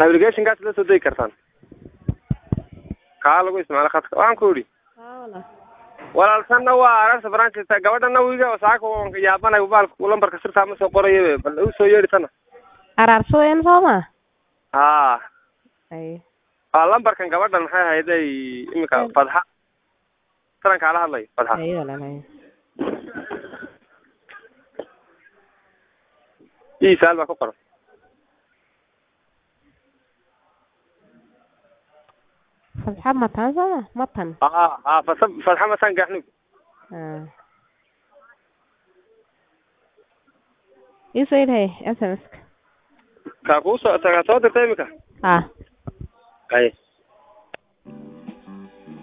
navigationkaas la soo degi kartaan kaa lagu isticmaalo khadka waxaan ku idhi walaaltanna waa ararta branchta gabadhana wiga saaka wanka yaabanay baalka lambarka sirtaa ma soo qorayo bal u soo yeedhi tana araarsadeen sooma haa ay waa lambarkan gabadhan maxay ahayday imika fadxa taran kaala hadlay fadxa ay walaalahay isaal baa ku qoran fatxa matan sooma matan haa haa fasa fadxa masan gaxnug ah isoo idhay sms-ka kaa kuu soo kaa soo dirta imika ah ay